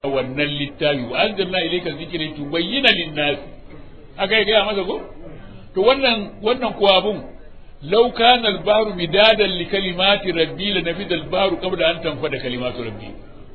wannan littafi wa anzalna ilayka dhikra tubayyana lin-nas aka yi gaya masa ko to wannan wannan kuwa abun law kana al-bahru midadan li kalimati rabbi la nafida al-bahru qabla an tanfada kalimatu rabbi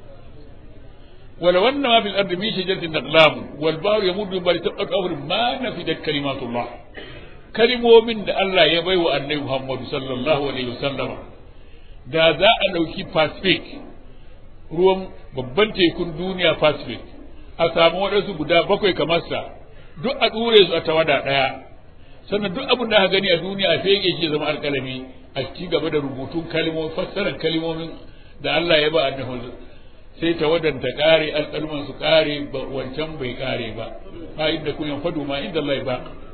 ولو أن ما في الأرض من شجرة أقلام والبحر يمد من بعد تبقى أمر ما نفدت كلمات الله كلمة من الله يبي وأن محمد صلى الله عليه وسلم da za a ɗauki pacific ruwan babban tekun duniya pacific a samu waɗansu guda bakwai kamar sa duk a ɗure su a tawada ɗaya sannan duk abin da aka gani a duniya a fege shi zama alƙalami a ci gaba da rubutun kalmomin fassarar kalmomin da Allah ya ba annabi sai tawadan ta kare alƙalman su kare wancan bai kare ba ba inda kun yan fadu ma inda Allah ba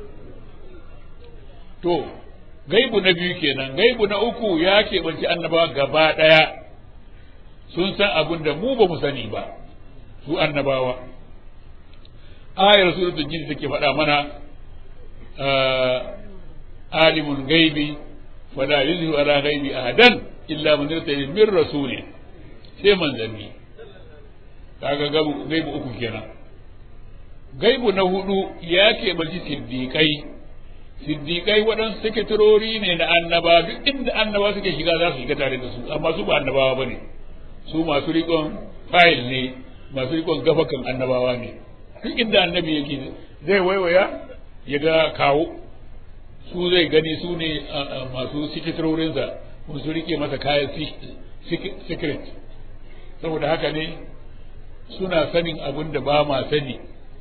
to gaibu na biyu kenan gaibu na uku ya keɓanci annabawa gaba ɗaya sun san abin da mu ba mu sani ba su annabawa ayar suratul jin take faɗa mana alimul gaibi fala yuzhiru ala gaibi ahadan illa man irtada min rasulin sai manzanni kaga gaibu uku kenan gaibu na hudu ya keɓanci siddiƙai siddiƙai waɗansu sakatarori ne na annaba duk inda annaba suke shiga za su shiga tare da su amma su ba annabawa ba ne su masu riƙon fayil ne masu riƙon gafakan annabawa ne duk inda annabi yake zai waiwaya ya ga kawo su zai gani su ne masu sakatarorinsa su riƙe masa kayan secret saboda haka ne suna sanin abin da ba ma sani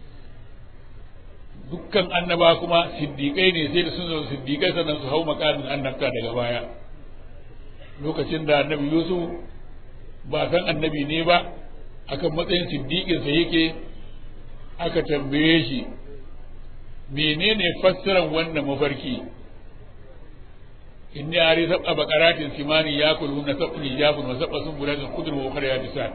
dukkan annaba kuma siddiƙai ne sai da sun zama siddiƙai sannan su hau makamin annabta daga baya lokacin da annabi yusuf ba san annabi ne ba akan matsayin siddiƙinsa yake aka tambaye shi menene fassaran wannan mafarki inni ari sab'a baqaratin simani yakuluna sab'un hijabun wa sab'a sunbulatin khudrun wa ukhra yabisan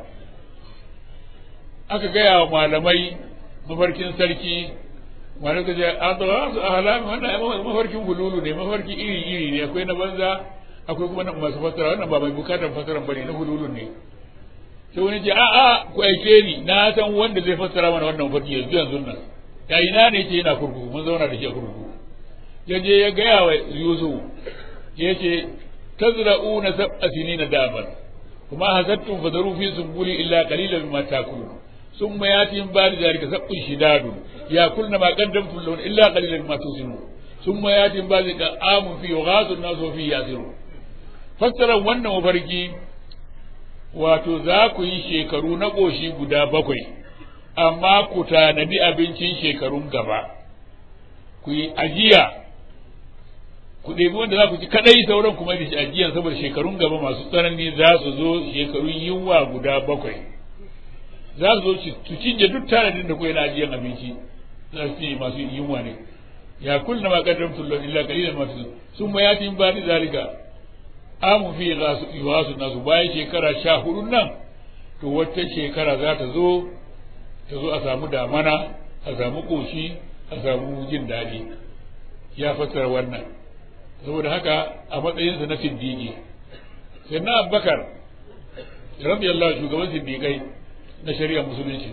aka gaya wa malamai mafarkin sarki malamai ka ce an tsawa su a halami wannan mafarkin hululu ne mafarki iri iri ne akwai na banza akwai kuma na masu fassara wannan ba mai bukatar fassara bane na hululu ne sai wani ce a'a ku aike ni na san wanda zai fassara mana wannan mafarki yanzu yanzu nan ya ina ne ce yana kurkuku mun zauna da shi a kurkuku ya je ya gaya wa yusuf ya ce tazra'una sab'a sinina daban kuma hasattum fadaru fi sumbuli illa qalilan mimma takulun ثم ياتي من بعد ذلك سبع شداد ياكلن ما قدمتم لهن الا قليلا مما توزنون ثم ياتي من بعد ذلك عام فيه يغاث الناس وفيه ياسرون fassara wannan mafarki wato za ku yi shekaru na ƙoshi guda bakwai amma ku tanadi abincin shekarun gaba ku yi ajiya ku ɗebi wanda za ku ci kaɗai sauran kuma da shi ajiyan saboda shekarun gaba masu tsanani za su zo shekarun yunwa guda bakwai za su zo su cinye duk tanadin da kuwa na ajiyan abinci za su ce masu yunwa ne ya kulna ma kaddam tullon illa kalilan masu sun ma yatin ba ni zalika amu fi su nasu bayan shekara sha hudu nan to wata shekara za ta zo ta zo a samu damana a samu koshi a samu jin daɗi ya fassara wannan saboda haka a matsayinsa na siddiƙi sai na abubakar rabiyallahu shugaban siddiƙai na shari'ar musulunci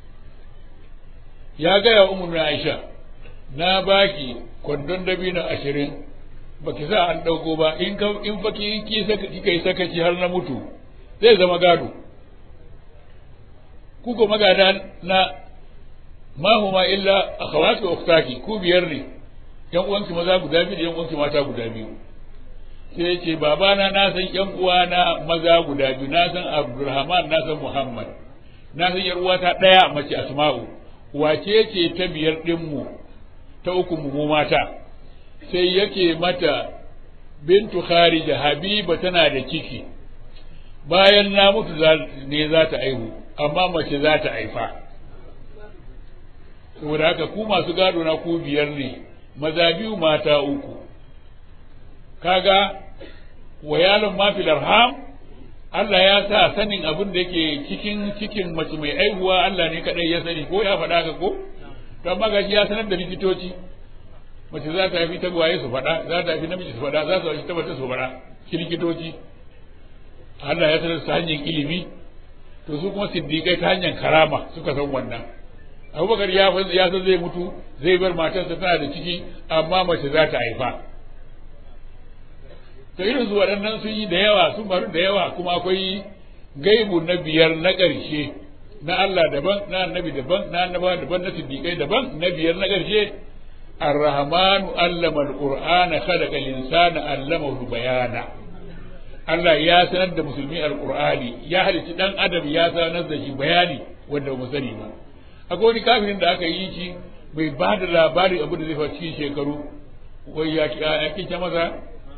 ya gaya umar na aisha na baki kwandon dabino ashirin baki sa an ɗauko ba in ka in fa ki kika yi sakaci har na mutu zai zama gado ku ko magada na ma huma illa akhawati wa ukhtaki ku biyar ne yan uwanki maza guda biyu da yan uwanki mata guda biyu sai ya ce babana na san yan uwana maza guda biyu na san abdulrahman na san muhammad na san yar uwata ɗaya mace asma'u wace ce ta biyar ɗinmu ta uku mu mata sai yake mata bintu kharija habiba tana da ciki bayan na mutu ne za ta aihu amma mace za ta haifa saboda haka ku masu gado na ku biyar ne maza biyu mata uku kaga wayalun mafil arham Allah ya sa sanin abin da yake cikin cikin mace mai aihuwa Allah ne kadai ya sani ko ya faɗa ka ko to amma gashi ya sanar da likitoci mace za ta haifi tagwaye su faɗa za ta haifi namiji su faɗa za su haifi tabbata su faɗa shi likitoci Allah ya sanar da hanyar ilimi to su kuma siddiƙai ta hanyar karama suka san wannan abubakar ya ya san zai mutu zai bar matarsa tana da ciki amma mace za ta haifa to irin su waɗannan sun yi da yawa sun faru da yawa kuma akwai gaibu na biyar na ƙarshe na Allah daban na annabi daban na annaba daban na siddiƙai daban na biyar na ƙarshe الرحمن علم القرآن خلق الإنسان علمه بيانا Allah ya sanar da musulmi alƙur'ani ya halicci ɗan adam ya sanar da shi bayani wanda ba sani ba akwai wani kafirin da aka yi shi bai ba da labarin abu da zai faru cikin shekaru wai ya kince masa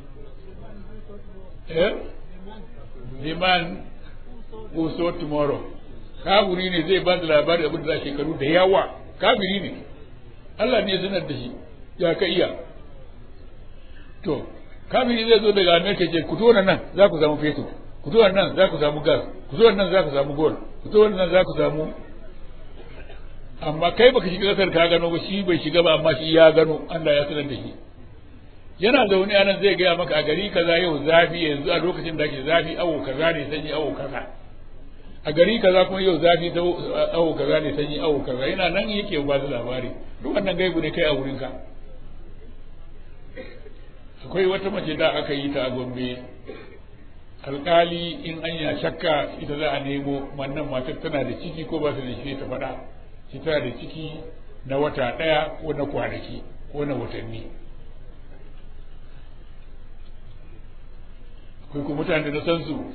eh liman uso tomorrow kafiri ne zai ba da labarin abu da za shekaru da yawa kafiri ne Allah ne ya sanar da shi ya ka iya to kafiri zai zo daga Amerika ce ku tona nan za ku samu fetur ku tona nan za ku samu gas ku tona nan za ku samu gold ku tona nan za ku samu amma kai baka shiga kasar ka gano ba shi bai shiga ba amma shi ya gano Allah ya sanar da shi yana zaune anan zai gaya maka a gari kaza yau zafi yanzu a lokacin da ake zafi awo kaza ne sanyi awo kaza a gari kaza kuma yau zafi awo kaza ne sanyi awo kaza yana nan yake ba da labari duk wannan gaibu ne kai a wurinka akwai wata mace da aka yi ta a gombe alkali in an ya shakka ita za a nemo wannan matar tana da ciki ko ba ta da shi ta faɗa shi tana da ciki na wata ɗaya ko na kwanaki ko na watanni akwai kuma mutane da na san su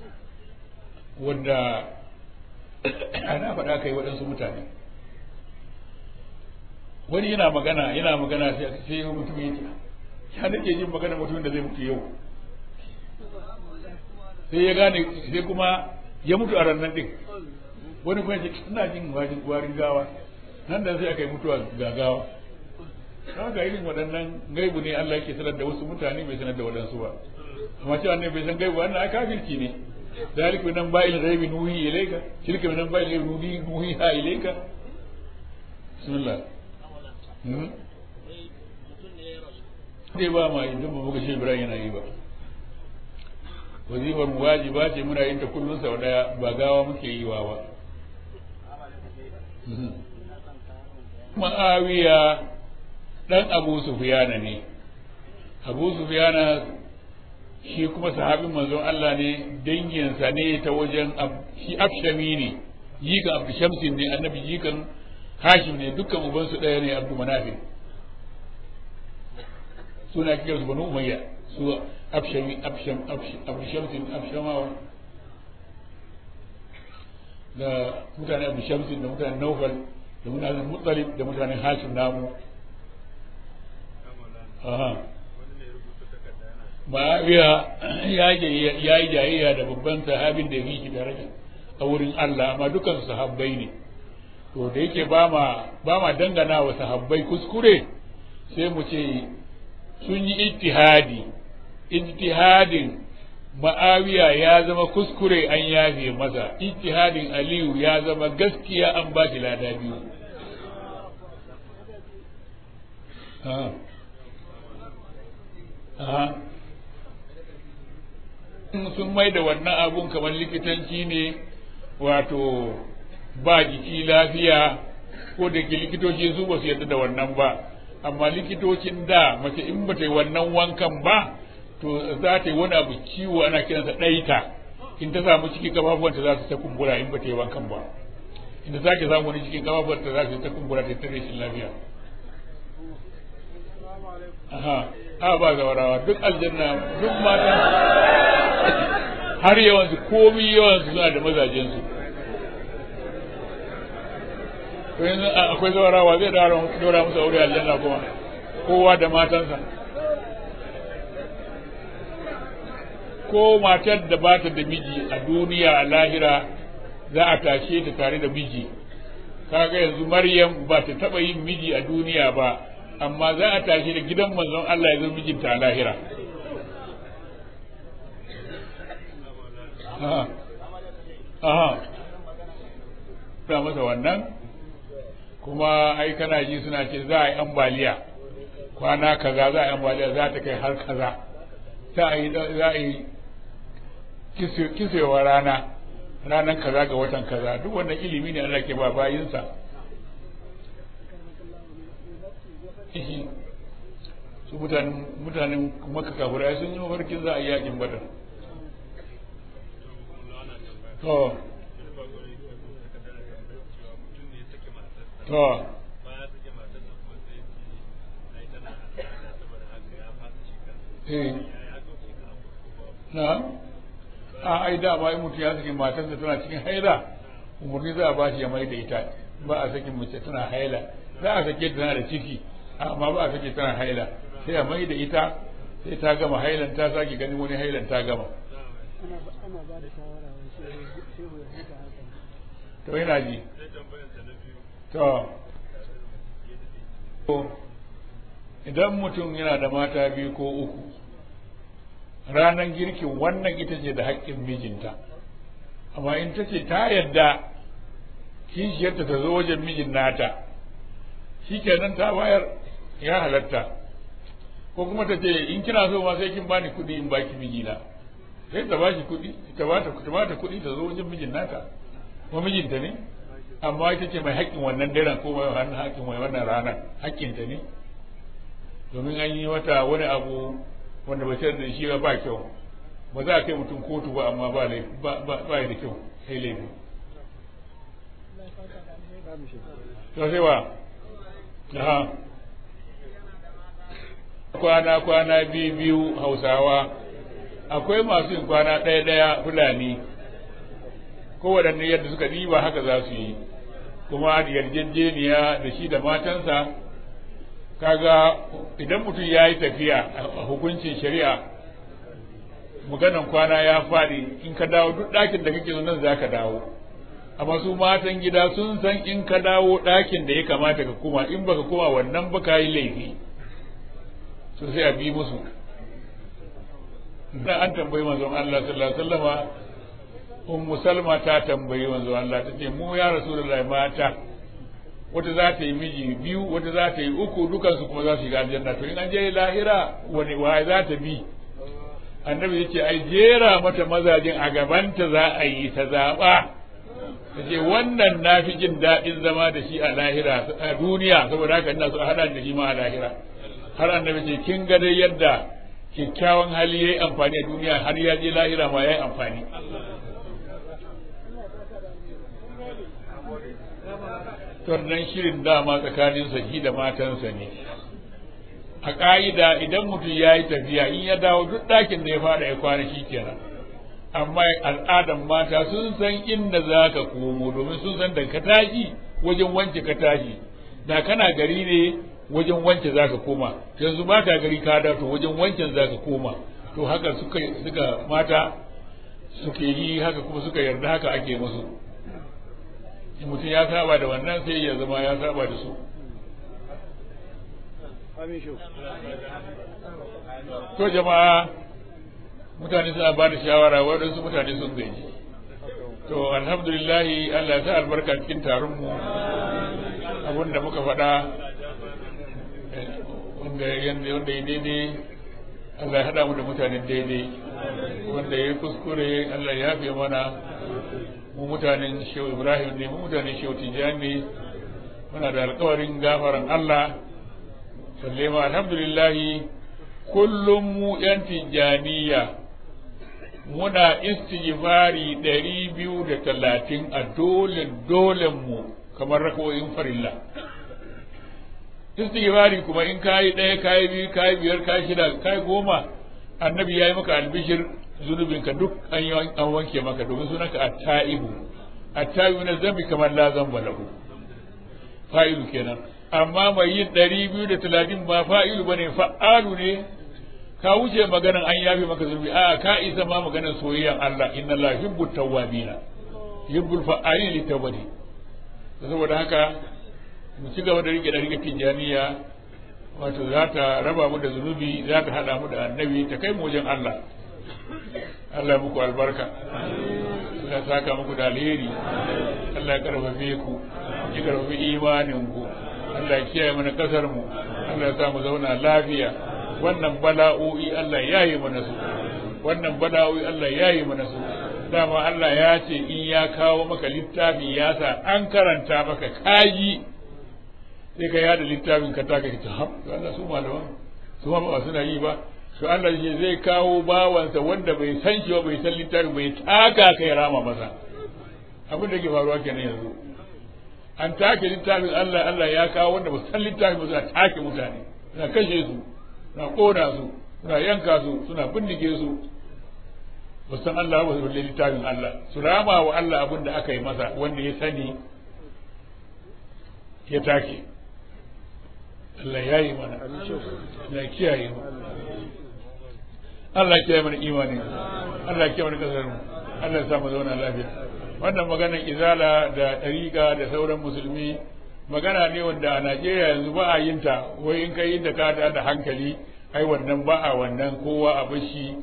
wanda ana faɗa kai waɗansu mutane wani yana magana yana magana sai mutum ya ce ya nake jin magana mutumin da zai mutu yau sai ya gane sai kuma ya mutu a rannan din wani kuma ce ina jin warin gawa nan da sai aka yi mutuwa gagawa kawai ga irin waɗannan gaibu ne Allah yake sanar da wasu mutane bai sanar da waɗansu ba amma cewa ne bai san gaibu wannan a kafirci ne ذلك من انباء الغيب نوحي اليك تلك من انباء الغيب نوحيها اليك بسم الله dai ba ma idan ba muka shi Ibrahim yana yi ba wazifar mu wajiba ce muna yin ta kullum sau daya ba gawa muke yi wa ba ma'awiya dan Abu Sufyana ne Abu Sufyana shi kuma sahabin manzon Allah ne danginsa ne ta wajen shi afshami ne jikan abdu shamsin ne annabi jikan hashim ne dukkan ubansu ɗaya ne abdu manafin suna kiyar su banu umayya su afshami afsham abdu shamsin afshamawa da mutane abdu shamsin da mutane naufal da mutanen mutsalib da mutanen hashim namu aha Ma'awiya ya yi jayayya da babban sahabin da ya fi shi daraja a wurin Allah amma dukan sahabbai ne to da yake ba ma ba ma dangana wa sahabbai kuskure sai mu ce sun yi ijtihadi ijtihadin Ma'awiya ya zama kuskure an yafe masa ijtihadin Aliyu ya zama gaskiya an ba shi lada biyu Aha. sun mai da wannan abun kamar likitanci ne wato ba jiki lafiya ko da ke likitoci su ba su yarda da wannan ba amma likitocin da mace in ba ta yi wannan wankan ba to za ta yi wani abu ciwo ana kiransa ɗaita in ta samu ciki kafafuwanta za su ta kumbura in ba ta yi wankan ba in ta sake samu wani cikin kafafuwanta za su ta kumbura ta ta rashin lafiya aha a ba zawarawa duk aljanna duk mata har yawansu komi yawansu suna da mazajensu to yanzu akwai zawarawa zai dora musu aure aljanna kuma kowa da matansa ko matar da ba ta da miji a duniya a lahira za a tashe ta tare da miji kaga yanzu maryam ba ta taba yin miji a duniya ba amma za a tashi da gidan manzon Allah ya zama mijinta a lahira aha aha ta masa wannan kuma ai kana ji suna ce za a yi ambaliya kwana kaza za a yi ambaliya za ta kai har kaza za a yi za a yi kisewa rana ranar kaza ga watan kaza duk wannan ilimi ne Allah ke ba bayinsa su mutanen mutanen maka kafirai sun yi mafarkin za a yi yakin badar to to eh na a ai da ba mutum ya saki matarsa tana cikin haila umarni za a ba shi ya mai da ita ba a sakin mace tana haila za a sake tana da ciki amma ba a sake tana haila sai a mai da ita sai ta gama hailan ta sake ganin wani hailan ta gama to yana ji to idan mutum yana da mata biyu ko uku ranar girkin wannan ita ce da haƙƙin mijinta amma in ta ce ta yadda kishiyarta ta zo wajen mijin nata shi kenan ta bayar ya halatta ko kuma ta ce in kina so ma sai kin bani kuɗi in baki mijina sai ta bashi kuɗi ta bata ta bata kuɗi ta zo wajen mijin nata ko mijinta ne amma ita ce mai haƙƙin wannan daren ko mai wannan haƙƙin mai wannan ranar haƙƙinta ne domin an yi wata wani abu wanda ba da shi ba ba kyau ba za a kai mutum kotu ba amma ba laifi ba ba da kyau sai laifi to sai wa aha kwana kwana biyu biyu hausawa akwai masu yin kwana ɗaya ɗaya fulani kowaɗanne yadda suka ɗiba haka za su yi kuma da yarjejeniya da shi da matansa kaga idan mutum ya yi tafiya a hukuncin shari'a maganan kwana ya faɗi in ka dawo duk ɗakin da kake nan za ka dawo amma su matan gida sun san in ka dawo ɗakin da ya kamata ka koma in baka koma wannan ba ka yi laifi so sai a bi musu dan an tambayi manzon Allah sallallahu alaihi wasallama ummu salma ta tambayi manzon Allah ta ce mu ya rasulullahi mata wata za ta yi miji biyu wata za ta yi uku dukansu kuma za su shiga aljanna to in an je lahira wani wa za ta bi annabi ya ce ai jera mata mazajin a gabanta za a yi ta zaɓa ta ce wannan na fi jin daɗin zama da shi a lahira a duniya saboda haka ina so a haɗa da shi ma a lahira har annabi ce kin ga dai yadda kyakkyawan hali ya yi amfani a duniya har ya je lahira ma ya yi amfani wannan shirin dama tsakaninsa shi da matansa ne a ƙa'ida idan mutum ya yi tafiya in ya dawo duk ɗakin da ya fara ya kwana shi kenan amma al'adan mata sun san inda za ka komo domin sun san da ka tashi wajen wance ka tashi da kana gari ne wajen wance za ka koma yanzu ba ka gari ka dato wajen wancan za ka koma to haka suka suka mata suke yi haka kuma suka yarda haka ake musu mutum ya saba da wannan sai ya zama ya saba da su to jama'a mutane suna ba da shawara waɗansu mutane sun gaji to alhamdulillahi Allah ya sa albarka cikin taron mu abin da muka faɗa wanda ya daidai Allah ya haɗa mu da mutanen daidai wanda ya kuskure Allah ya fi mana mu mutanen shehu ibrahim ne mu mutanen shehu tijjani ne muna da alkawarin gafaran allah balle ma alhamdulillahi kullum mu yan tijjaniya muna istighfari ɗari biyu da talatin a dole dolen mu kamar rakawoyin farilla istighfari kuma in kayi ɗaya kayi biyu kayi biyar kayi shida kayi goma annabi ya yi maka albishir zunubinka duk an an wanke maka domin sunanka at-ta'ibu at-ta'ibu na zambi kamar la zamba lahu fa'ilu kenan amma mai yin ɗari biyu da talatin ba fa'ilu bane fa'alu ne ka wuce maganan an yafe maka zunubi a ka isa ma maganan soyayyan Allah inna Allah yuhibbu tawwabina yuhibbul fa'alin li tawbati saboda haka mu ci gaba da rike da rike tijaniya wato za ta raba mu da zunubi za ta hada mu da annabi ta kai mu wajen Allah Allah muku albarka Allah saka muku da alheri Allah ya karfafe ku ya karfafi imanin ku Allah ya kiyaye mana kasar mu Allah ya sa mu zauna lafiya wannan bala'o'i Allah ya yi mana su wannan bala'o'i Allah ya yi mana su dama Allah ya ce in ya kawo maka littafi ya sa an karanta maka kaji sai ka yada littafin ka taka ka ha Allah su malaman su ma ba suna yi ba to Allah shi zai kawo bawansa wanda bai san shi ba bai san littafi bai taka kai rama masa abin da ke faruwa kenan yanzu an take littafin Allah Allah ya kawo wanda ba san littafin ba suna take mutane suna kashe su suna kona su suna yanka su suna bindige su ba san Allah ba su littafin Allah su rama wa Allah abin da aka yi masa wanda ya sani ya take Allah ya yi mana Allah ya kiyaye mu Allah ya kiyaye mana imani Allah ya kiyaye mana kasar mu Allah ya samu zauna lafiya wannan maganar izala da ɗariƙa da sauran musulmi magana ne wanda a Najeriya yanzu ba a yin ta wai in kai da ka da hankali ai wannan ba a wannan kowa a bashi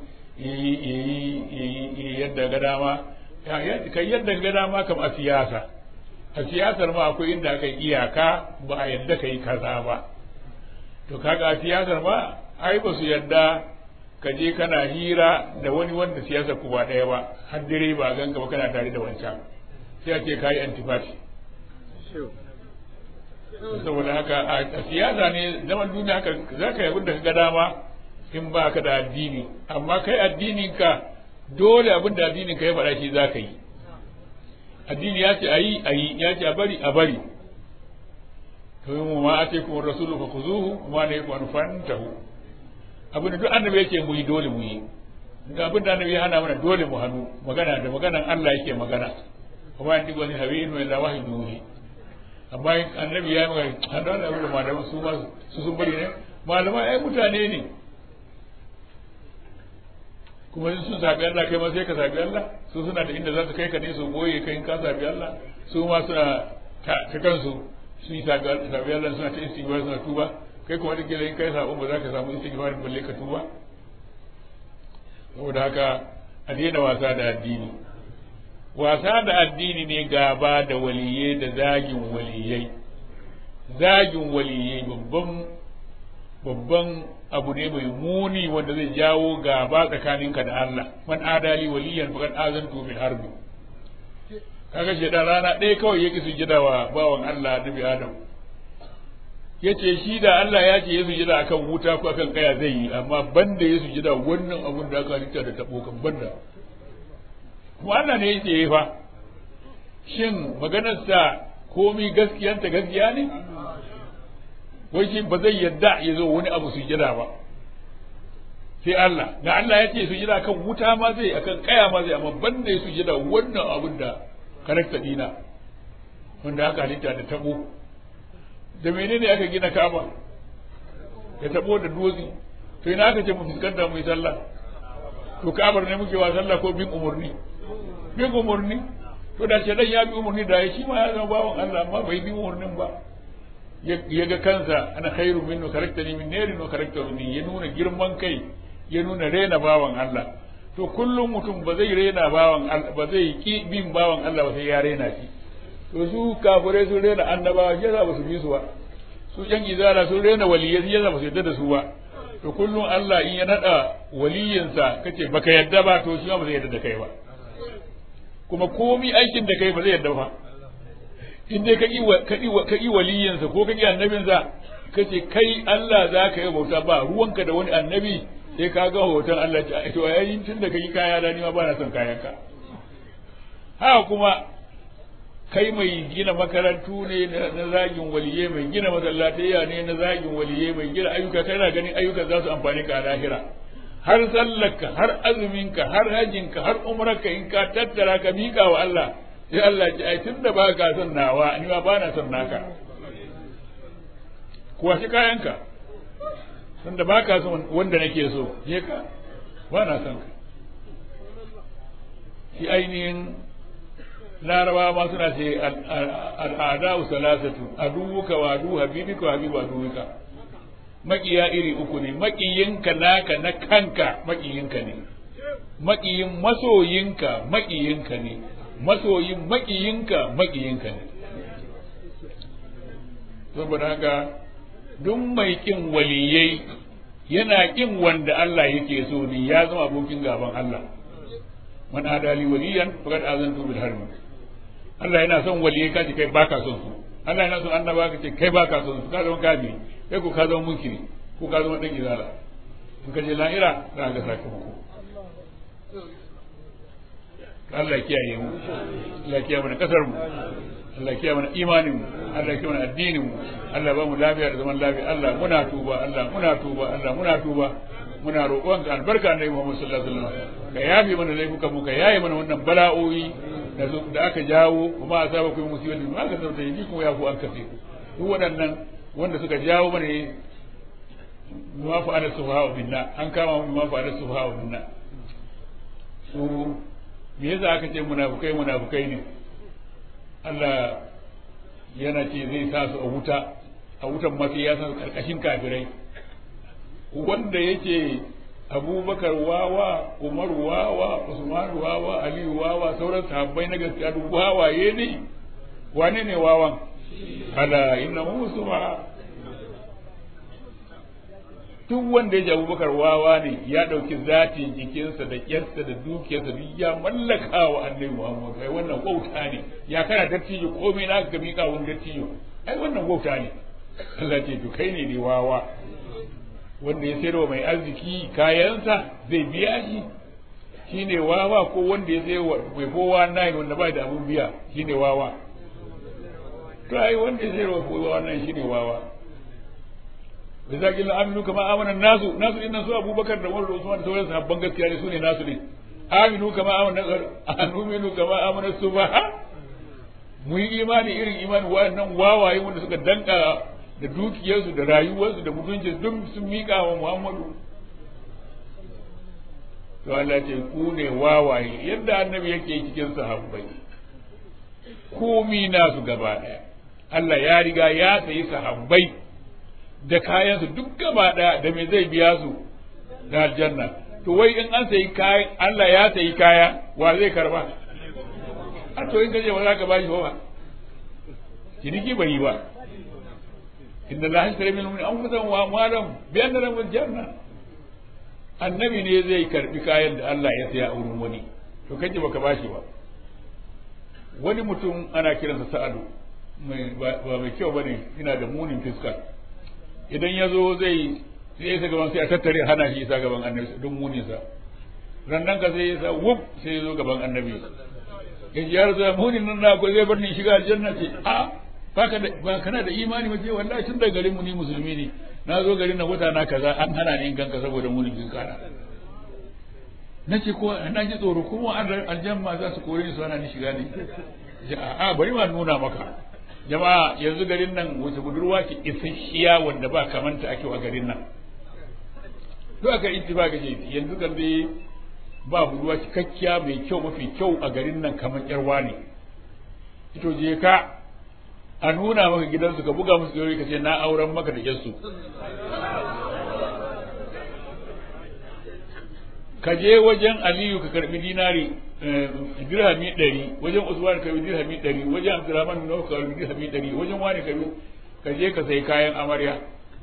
yi yadda ga dama kai yadda ga dama kam a siyasa a siyasar ma akwai inda aka iyaka ba a yadda kai kaza ba to kaga a siyasar ma ai ba su yadda ka je kana hira da wani wanda siyasar ku ba ɗaya ba har dare ba ganka ba kana tare da wancan sai a ce kai antipati saboda haka a siyasa ne zaman duniya haka za ka yi da ga dama in ba ka da addini amma kai addinin ka dole abin da addinin ka ya faɗa shi za ka yi addini ya ce a yi a yi ya ce a bari a bari to yi ma a ce kuma rasulu fa kuzuhu ma ne ku fantahu abin da duk annabi yake mu yi dole mu yi da abin da annabi ya hana mana dole mu hannu magana da maganan Allah yake magana kuma yanzu wani hawi in wala wahyi duhi amma annabi ya yi magana hada da abin da malaman su ma su sun bari ne malaman ai mutane ne kuma in sun sabi Allah kai ma sai ka sabi Allah su suna da inda za su kai ka ne su goye kai in ka sabi Allah su ma suna ta kansu su yi sabi Allah suna ta istighfar suna tuba kai kuma da kila in kai sabon ba za ka samu istighfar balle ka tuba saboda haka a daina wasa da addini wasa da addini ne gaba da waliyai da zagin waliyai zagin waliyai babban babban abu ne mai muni wanda zai jawo gaba tsakaninka da Allah man adali waliyan faqad azantu bil harbi kaga shedan rana ɗaya kawai yake sujada wa bawan Allah nabi Adam yace shi da Allah ya ce ya sujada akan wuta ko akan kaya zai yi amma banda ya sujada wannan abun da aka halitta da tabo kan banda kuma Allah ne yake fa shin maganarsa komi gaskiyanta gaskiya ne wai shi ba zai yadda ya zo wani abu sujada ba sai Allah da Allah ya ce sujada kan wuta ma zai akan kaya ma zai amma banda ya sujada wannan abun da karakta dina wanda aka halitta da tabo da menene aka gina Ka'aba ya tabo da dutse to ina aka ce mu fuskanta mu yi sallah to Ka'abar ne muke wa sallah ko bin umurni bin umurni to da shedan ya bi umurni da shi ma ya zama bawan Allah amma bai bi umurnin ba ya ga kansa ana khairu minnu karaktani min narin wa karakta min ya nuna girman kai ya nuna rena bawan Allah to kullum mutum ba zai rena bawan Allah ba zai ki bin bawan Allah ba sai ya rena shi to su kafirai sun rena annabawa shi yasa ba su bi su ba su yan izala sun rena waliyai shi yasa ba su yadda da su ba to kullum Allah in ya nada waliyinsa kace baka yadda ba to shi ma ba zai yadda da kai ba kuma komi aikin da kai ba zai yadda ba in dai ka ƙi waliyinsa ko ka ƙi annabinsa ka ce kai Allah za ka yi bauta ba ruwanka da wani annabi sai ka ga hoton Allah ta to yayin tun da ka yi kaya da ni ma ba na son kayanka haka kuma kai mai gina makarantu ne na zagin waliye mai gina masallatayya ne na zagin waliye mai gina ayyuka kana ganin ayyukan za su amfani ka a lahira har sallarka har azuminka har hajinka har umrarka in ka tattara ka miƙa wa Allah sai Allah ya ai tunda ba ka son nawa ni ma ba na son naka kuwa shi kayanka tunda ba ka son wanda nake so je ka ba na son ka shi ainihin laraba ma suna ce al'ada salasatu aduwuka wa adu habibika wa habibu aduwuka maƙiya iri uku ne maƙiyinka naka na kanka maƙiyinka ne maƙiyin masoyinka maƙiyinka ne masoyin maƙiyinka maƙiyinka ne saboda haka duk mai ƙin waliyai yana ƙin wanda Allah yake so ne ya zama abokin gaban Allah man adali waliyan faqad azantu bil harbi Allah yana son waliyai ka ce kai baka son su Allah yana son annaba ka ce kai baka son su ka zama kafiri kai ko ka zama munkiri ko ka zama dan izala in ka je lahira za ka ga sakamako Allah ya kiyaye mu Allah ya kiyaye mana kasar mu Allah ya kiyaye mana imanin mu Allah ya kiyaye mana addinin mu Allah ba mu lafiya da zaman lafiya Allah muna tuba Allah muna tuba Allah muna tuba muna roƙon ka albarka annabi Muhammad sallallahu alaihi wasallam ka yafe mana laifukan mu ka yaye mana wannan bala'o'i da da aka jawo kuma a saba kuma musibatin ma ka sauta yi kuma ya ku an kafe duk waɗannan wanda suka jawo mana ne ma fa ala subha binna an kama mu ma fa ala subha binna su me yasa aka ce munafukai munafukai ne Allah yana ce zai sa su a wuta a wutan ma sai ya sa su karkashin kafirai wanda yake abubakar wawa umar wawa usman wawa aliyu wawa sauran sahabbai na gaskiya duk wawaye ne wane ne wawan ala inna musuwa duk wanda ya ji abubakar wawa ne ya ɗauki zatin jikinsa da ƙyarsa da dukiyarsa duk ya mallaka wa annabi muhammad kai wannan wauta ne ya kana dattijo komai na ka miƙa wani dattijo ai wannan wauta ne Allah ce to kai ne ne wawa wanda ya sayarwa mai arziki kayansa zai biya shi shine wawa ko wanda ya sayarwa mai kowa nine wanda ba da abun biya shine wawa to ai wanda ya sayarwa kowa nine shine wawa da zaki la aminu kama amana nasu nasu din su abubakar da umar da usman da sauran sahabban gaskiya ne sune nasu ne aminu kama amana aminu kama amana subaha mu yi imani irin imani wa'annan wawaye wanda suka danka da dukiyarsu da rayuwarsu da mutunci duk sun miƙa wa Muhammadu to Allah ce ku ne wawaye yadda annabi yake cikin sahabbai komi nasu gaba ɗaya Allah ya riga ya sayi sahabbai da kayansu duk gaba ɗaya da me zai biya su da aljanna to wai in an sayi kayan Allah ya sayi kaya wa zai karba a to in kaje ba za ka bashi ba ciniki bai yi ba inda la hashtari min mu'min anfusahum wa amwalahum bi anna lahum janna annabi ne zai karbi kayan da Allah ya saya a wurin wani to kaje baka bashi ba wani mutum ana kiransa Sa'adu mai ba mai kyau bane ina da munin fiska idan ya zo zai sai ya gaban sai a tattare hana shi isa gaban annabi don munin sa rannan ka sai ya sa wuf sai ya zo gaban annabi ya ji ya rasu munin nan na ko zai bar ni shiga aljanna ce a baka da ba kana da imani ba ce wallahi tun da garin mu ni musulmi ne na zo garin na wata na kaza an hana ni in ganka saboda munin bin kana na ce ko na ji tsoro kuma aljanna za su kore ni su hana ni shiga ne a bari ma nuna maka jama'a yanzu garin nan wata budurwa ce isasshiya wanda ba kamanta ake a garin nan duk aka ittifaka ce yanzu kan dai ba budurwa cikakkiya mai kyau mafi kyau a garin nan kamar yarwa ne ito je ka a nuna maka gidansu ka buga musu ka ce na auren maka da yarsu ka je wajen aliyu ka karbi dinari dirhami ɗari wajen usman ka karbi dirhami ɗari wajen abdurrahman bin ka karbi dirhami ɗari wajen wani ka ka je ka sai kayan amarya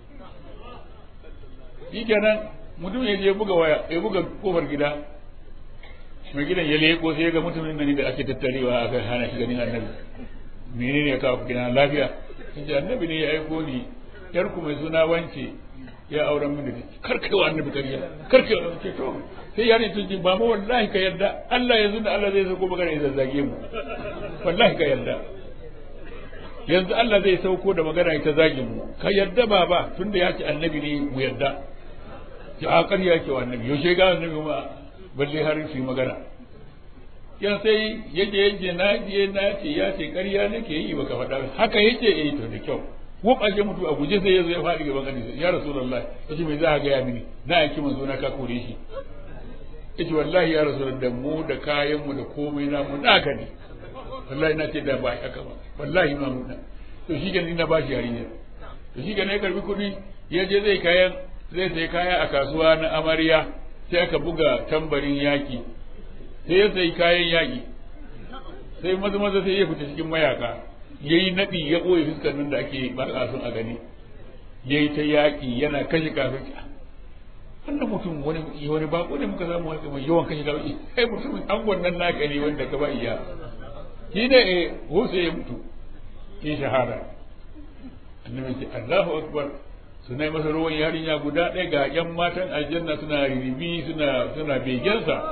shi kenan mutum ya je buga waya ya buga kofar gida mai gidan ya leko sai ya ga mutumin nan da ake tattarewa aka hana shi ganin annabi menene ya kawo gidan lafiya sun annabi ne ya aiko ni yarku mai suna wance ya auren mini da karkewa annabi kariya karkewa ce to sai ya ne tunji ba mu wallahi ka yarda Allah yanzu da Allah zai sauko magana ya zazzage mu wallahi ka yarda yanzu Allah zai sauko da magana ya ta zage mu ka yarda baba tunda ya ce annabi ne mu yarda ya a ƙarya ke wa annabi yaushe ga annabi ma balle har su magana ya sai yake yake na je na ce ya ce ƙarya nake yi baka faɗa haka yake eh to da kyau wuf ake mutu a guje sai ya zo ya faɗi gaban hadisi ya rasulullah yace me za ka gaya mini na aiki manzo na ka kore shi yace wallahi ya rasulullah da mu da kayan mu da komai na mu naka ne wallahi na ce da ba haka ba wallahi ma mu to shi kenan ina ba shi yarinya to shi kenan ya karbi kuɗi ya je zai kayan zai sai kaya a kasuwa na amarya sai aka buga tambarin yaki sai ya sai kayan yaki sai maza maza sai ya fita cikin mayaka ya yi naɗi ya ɓoye fuskar nan da ake ba a son a gani ya yi ta yaƙi yana kashe kafin wannan mutum wani wani bako ne muka samu haka mai yawan kashe gawa sai mutumin angon nan naka ne wanda ka ba iya shi ne eh sai ya mutu ya shahara annabi ce Allahu akbar suna yi masa ruwan yarinya guda ɗaya ga yan matan aljanna suna ribi suna suna begensa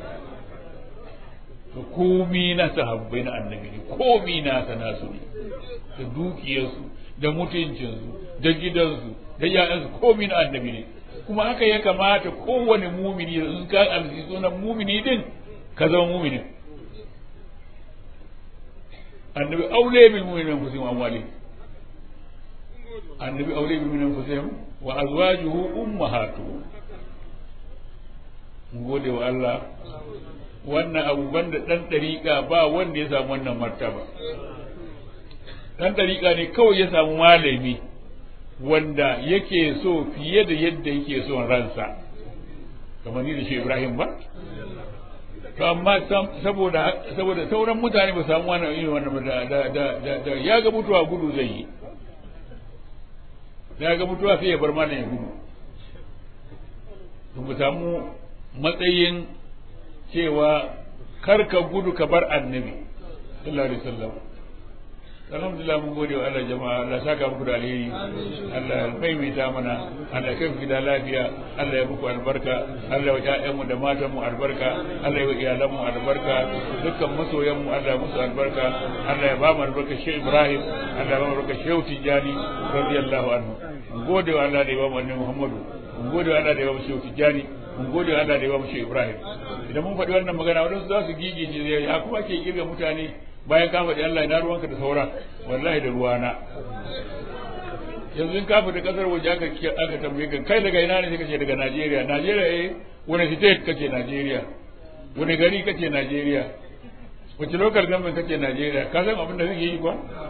to komi na sahabbai na annabi ne komi na sana su ne da dukiyarsu da mutuncinsu da gidansu da yayansu komi na annabi ne kuma haka ya kamata kowane mumini in ka amsi sunan mumini din ka zama muminin annabi aule bil mu'minin anfusihim amwalihim annabi aule bil mu'minin anfusihim wa azwajuhu ummahatuhum mun gode wa Allah wannan abu banda dan dariƙa ba wanda ya samu wannan martaba dan dariƙa ne kawai ya samu malami wanda yake so fiye da yadda yake son ransa kamar ni da shi Ibrahim ba to amma saboda saboda sauran mutane ba samu wannan irin wannan da da da da ya ga mutuwa gudu zai yi ya ga mutuwa sai ya bar mana ya gudu to mu samu matsayin cewa kar ka gudu ka bar annabi sallallahu alaihi wasallam alhamdulillah mun gode wa Allah jama'a Allah saka muku da alheri Allah ya maimaita mana Allah ya kai ku gida lafiya Allah ya muku albarka Allah ya ƴaƴanmu da matanmu albarka Allah ya iyalanmu albarka dukkan masoyan mu Allah ya musu albarka Allah ya ba mu albarka Sheikh Ibrahim Allah ya ba mu albarka Sheikh Tijani radiyallahu anhu mun gode wa Allah da ya ba mu annabi Muhammadu mun gode wa Allah da ya ba mu Sheikh Tijani mun gode wa Allah da ya ba mu Sheikh Ibrahim idan mun faɗi wannan magana wadansu za su gigije ya kuma ke kirga mutane bayan ka faɗi Allah ina ruwanka da saura wallahi da ruwana yanzu in ka fita kasar waje aka aka tambaye ka kai daga ina ne sai kace daga Najeriya Najeriya eh wani state kace Najeriya wani gari kace Najeriya wace local government kace Najeriya ka san abin da kake yi kuwa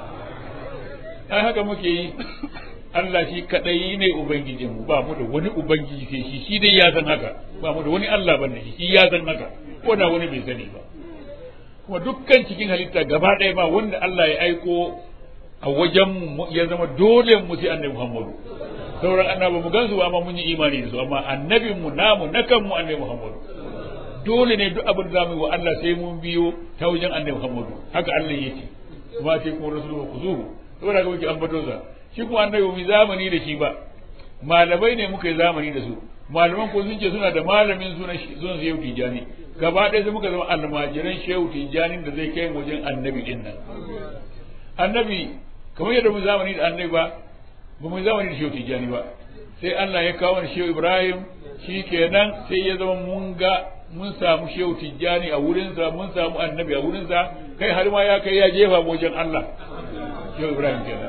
ai haka muke yi Allah shi kadai ne ubangijin mu ba mu da wani ubangiji sai shi shi dai ya san haka ba mu da wani Allah bane shi shi ya san haka ko da wani bai sani ba kuma dukkan cikin halitta gaba ɗaya ba wanda Allah ya aiko a wajen ya zama dole mu sai annabi Muhammadu sauran annabi mu gansu amma mun yi imani da su amma annabin mu namu na kanmu annabi Muhammadu dole ne duk abin da zamu yi wa Allah sai mun biyo ta wajen annabi Muhammadu haka Allah yake kuma sai kuma rasuluhu kuzuhu saboda ga muke ambato sa shi kuma annabi mu zamani da shi ba malamai ne muka yi zamani da su malaman ko sun ce suna da malamin sunan sunan shehu tijani gaba ɗaya sai muka zama almajiran shehu tijani da zai kai wajen annabi din nan annabi kamar yadda mu zamani da annabi ba ba mu zamani da shehu tijani ba sai Allah ya kawo ni shehu Ibrahim shi kenan sai ya zama mun ga mun samu shehu tijjani a wurinsa mun samu annabi a wurinsa kai har ma ya kai ya jefa wajen Allah shehu Ibrahim kenan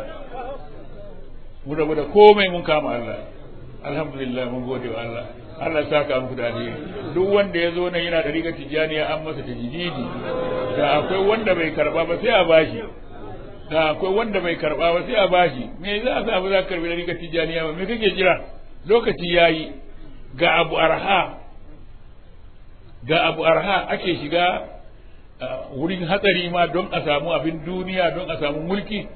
mu rabu da komai mun kama Allah alhamdulillah mun gode wa Allah Allah ya saka muku da alheri duk wanda ya zo nan yana da rigar tijjaniya an masa tajdidi da akwai wanda bai karba ba sai a bashi da akwai wanda bai karba ba sai a bashi me za a sa ba za ka karbi rigar tijjaniya ba me kake jira lokaci yayi ga abu arha ga abu arha ake shiga wurin hatsari ma don a samu abin duniya don a samu mulki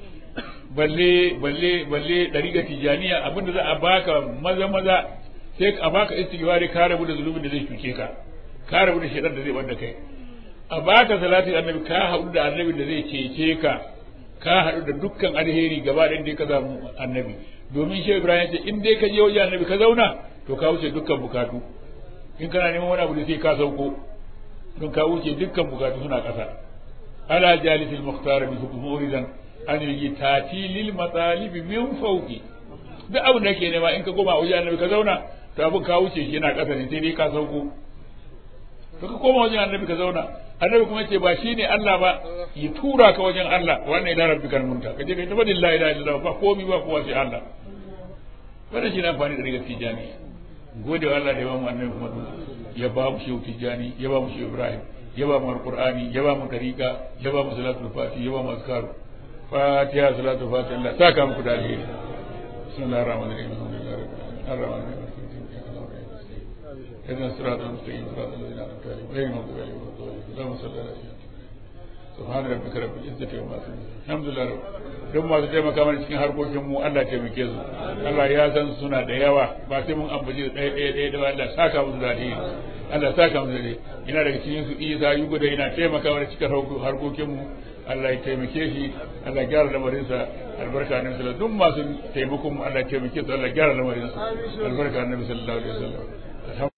balle balle balle dariga tijaniya abinda za a baka maza maza sai a baka istighfari ka rabu da zulubin da zai cuce ka ka rabu da shaitan da zai banda kai a baka salatin annabi ka haɗu da annabi da zai cece ka ka haɗu da dukkan alheri gaba ɗayan dai ka samu annabi domin shi ibrahim ce in dai ka je wajen annabi ka zauna to ka wuce dukkan bukatu in kana neman wani abu da sai ka sauko don ka wuce dukkan bukatu suna ƙasa ala jalisil muhtar bi hukmuridan an yi tati lil matalibi min fawqi duk abin da ke nema in ka koma wajen annabi ka zauna to abin ka wuce shi yana ƙasa ne sai dai ka sauko to ka koma wajen annabi ka zauna annabi kuma ce ba shi ne Allah ba ya tura ka wajen Allah wannan ila rabbikal munta ka je ka tabbata la ilaha illallah ba komai ba kowa sai Allah wannan shi ne amfani da rigar tijani gode wa Allah da ya ba mu annabi Muhammad ya ba mu shehu tijani ya ba mu shehu Ibrahim ya ba mu alqur'ani ya ba mu tariqa ya ba mu salatul fati ya ba mu azkaru fatiha salatul fati Allah saka muku da alheri bismillahir rahmanir rahim alhamdulillahi اهدنا الصراط المستقيم صراط الذين انعمت عليهم غير المغضوب عليهم ولا الضالين اللهم صل على سيدنا subhana rabbika rabbil izzati wa yasifun alhamdulillah duk masu taimaka mana cikin harkokin mu Allah taimake su Allah ya san suna da yawa ba sai mun ambaci ɗaya ɗaya ɗaya da Allah saka musu da Allah saka musu da ina daga cikin su Isa yugo da ina taimaka mana cikin harkokin mu Allah ya taimake shi Allah gyara lamarinsa albarka annabi sallallahu duk masu taimakon mu Allah ya taimake su Allah gyara lamarinsa albarka annabi sallallahu alaihi wasallam